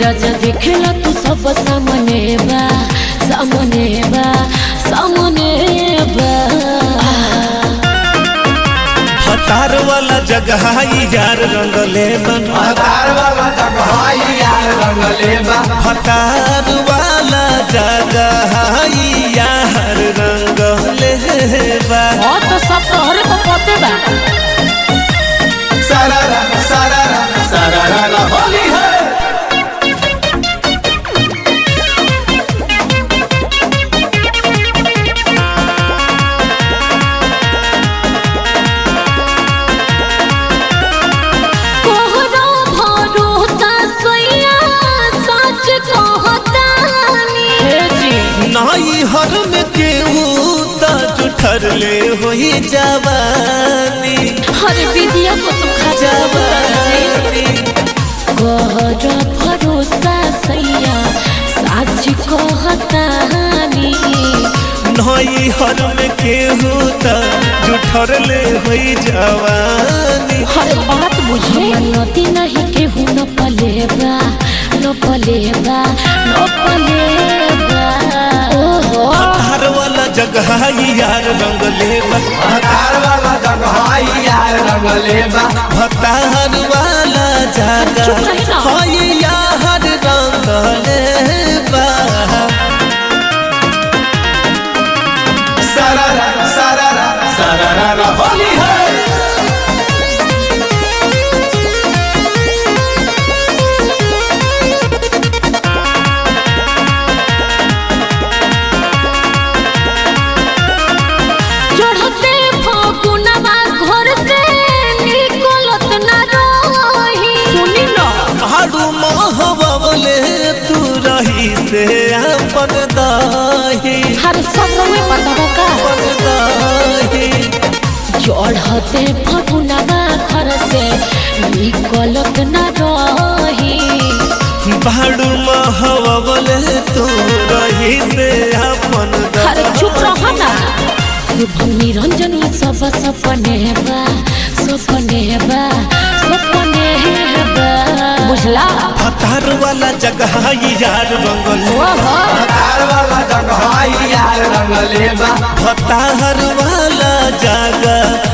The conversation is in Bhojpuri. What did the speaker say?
राजा देखेला तू सब सामने बा सामने बा सामने बा हतार वाला जगह यार रंगले बन हतार वाला जगह यार रंगले बा हतार वाला जगह यार रंगले बा और तो सब तोहरे को पते बा सारा सारा सारा होली है कोहरा भरोसा सोया सच कहतानी हे जी नाई हर में केहू त जुठर ले होई जवानी हर विधिया को तुम खा जवानी कोहरा भरोसा सैया सच कहतानी नाई हर में केहू त जुठर ले होई जवानी हर बात बुझे नदी नहीं केहू न पलेबा न पलेबा न पलेबा ओहो हतार वाला जगह यार रंगले बा हतार वाला जगह यार रंगले बा हतार वाला चुप रही ना। जगह हाय यार रंगले बा सारा सारा सारा होली है चढ़ते फगुनवा घर से निकलत न रही सुनी न हाडू महबले तू रही से अपन दाही हर सब में पता का अपन दाही चढ़ते फगुनवा घर से निकलत न रही भाड़ू महबले तू रही से अपन हर चुप दाही रह ना शुभम निरंजन सब सपने बा सपने बा सपने बा बुझला हतार वाला जगह यार रंगले ओहो हतार वाला जगह यार रंगले बा हतार वाला जगह